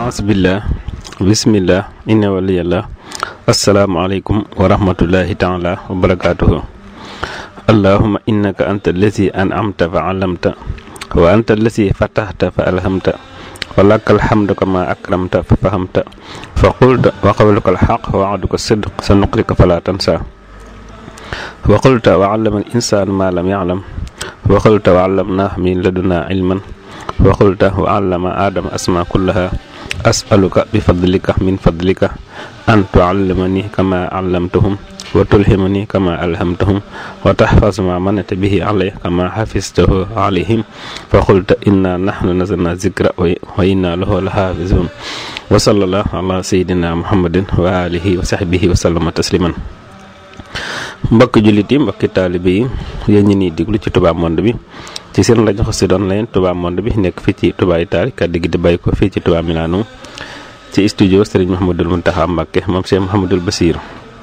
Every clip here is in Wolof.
asbillah bismillah inna waliyallah asalaamaaleykum wa rahmatullahi taala wa barakatuhu allahuma innaka anta allazi an'amta fa allamta wa anta allazi fatahta fa alhamta wa laka alhamdu kama akramta fa fahamta fa qulta wa qawluka alxaq wa wa'duka sidq sa nuqrika fala tansa wa qulta wa allama al insaan ma lam ya'lam wa qulta wa allamnaahu min ladunna ilman wa qulta wa allama aadama asma kullaha as'aluka bi fadlika min fadlika an tuallimani kama allamtahum wa tulhimani kama alhamtahum wa tahfaz ma manata bihi alay kama hafiztahu alayhim fa qulta inna nahnu nazalna zikra wa inna lahu lahafizun wa sallallahu ala sayidina muhammadin wa alihi wa sahbihi wa sallama tasliman mbokki jullit yi mbokki taalibe yi yéen ñi nii diglu ci Touba Monde bi ci seen rajo Xassida Online Touba Monde bi nekk fii ci Touba Italie kàddu gi di bàyyi ko fii ci Touba Milano ci studio Serigne Mouhamadul Mountakha Mbacké moom Cheikh Mouhamadul Bassir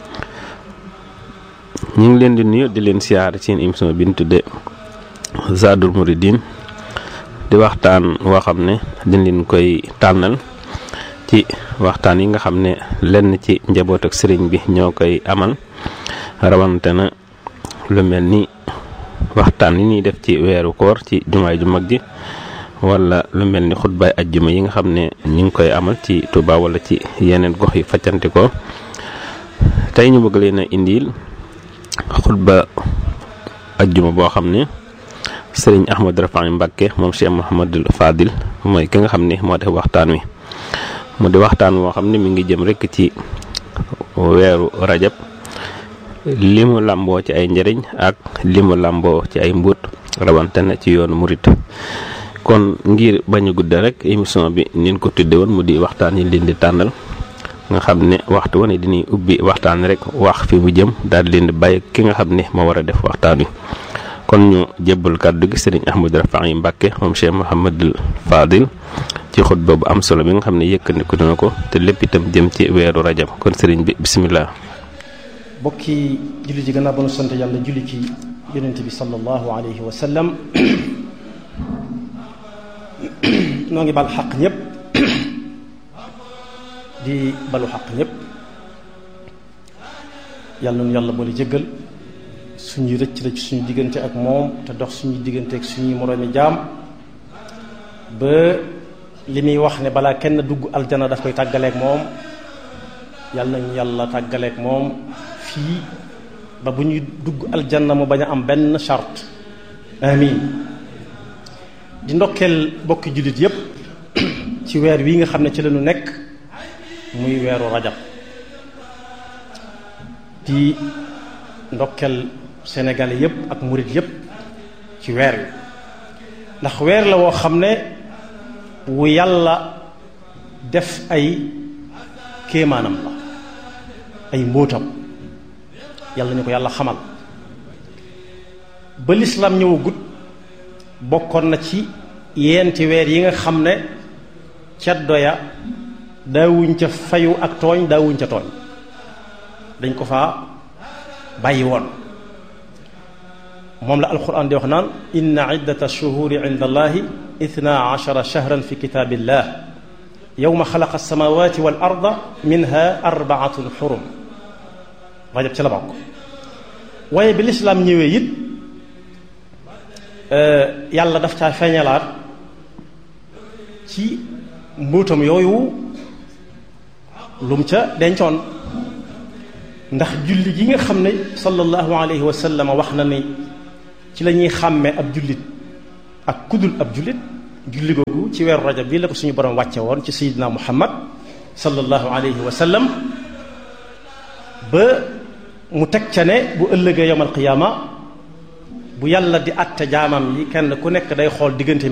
ñu ngi leen di nuyu di leen siyaar ci seen émission bi ñu tuddee Zadul Mouridine di waxtaan woo xam ne dañ leen koy tànnal ci waxtaan yi nga xam ne lenn ci njaboot ak sëriñ bi ñoo koy amal rawante na lu mel ni waxtaan yi ñuy def ci weeru koor ci jumaay ju mag ji wala lu mel ni xutbaay ajjuma yi nga xam ne ñu ngi koy amal ci Touba wala ci yeneen gox yi faccanti ko tey ñu bëgg leen a indil xutba ajjuma boo xam ne sëriñ Ahmad Rafaay Mbàkke moom Cheikh Mouhamadul Fadil mooy ki nga xam ne moo def waxtaan wi mu di waxtaan woo xam ne mi ngi jëm rekk ci weeru rajab li mu làmboo ci ay njëriñ ak li mu làmboo ci ay mbuut rawante na ci yoonu murit kon ngir bañ a gudde rek émission bi nin ko tudde woon mu di waxtaan yi leen di tànnal nga xam ne waxtu wane dinañ ubbi waxtaan rek wax fi mu jëm daal leen di bàyyi ki nga xam ne moo war a def waxtaan wi kon ñu jébbal kàddu gi sëriñ Ahmadou Rafaay Mbàkke moom Cheikh Mouhamadul Fadil ci xutba bu am solo bi nga xam ne yëkkandiku na ko te lépp itam jëm ci weeru rajab kon sëriñ bi bisimilah. bokki julli ji gannaaw ba nu sant yàlla julli ci yonent bi sallallahu alayhi wa sallam noo ngi bal xaq ñëpp di balu xaq ñëpp yàlla nu yàlla boole jéggal suñuy rëcc rëcc suñu diggante ak moom te dox suñuy diggante ak suñuy moroomi jaam ba li muy wax ne balaa kenn dugg aljana daf koy tàggaleek moom yàlla nañu yàlla tàggaleek moom fii ba bu ñuy dugg aljanna mu bañ a am benn charte amin di ndokkeel bokki jullit yépp ci weer wi nga xam ne ci lañu nekk muy weeru rajab di ndokkeel sénégalais yépp ak murit yépp ci weer wi ndax weer la woo xam ne wu yàlla def ay kéemaanam la ay mbóotam yàlla ñu ko yàlla xamal ba lislaam ñëwagut bokkoon na ci yeenti weer yi nga xam ne ceddo ya daawuñ ca fayu ak tooñ daawuñ ca tooñ dañ ko faa bàyyi woon moom la alquran di wax naan inna iddata shuhuri inda allahi ithna ashara shahran fi kitaabillah yowma xalaqa alsamawati wal arda minha arbaatun xurum rajab ci la bokk waaye bi lislaam ñëwee it yàlla daf caa feeñalaat ci mbuutam yooyu lum ca dencoon ndax julli gi nga xam ne sallallahu alayhi wa sallam wax na ni ci la ñuy xàmmee ab jullit ak kudul ab jullit julli googu ci weeru rajab bii la ko suñu borom wàcce woon ci sayidina muhammad sallallahu alayhi wa sallam ba mu teg ca ne bu ëllëgee yowmal qiyaama bu yàlla di àtte jaamam yi kenn ku nekk day xool diggante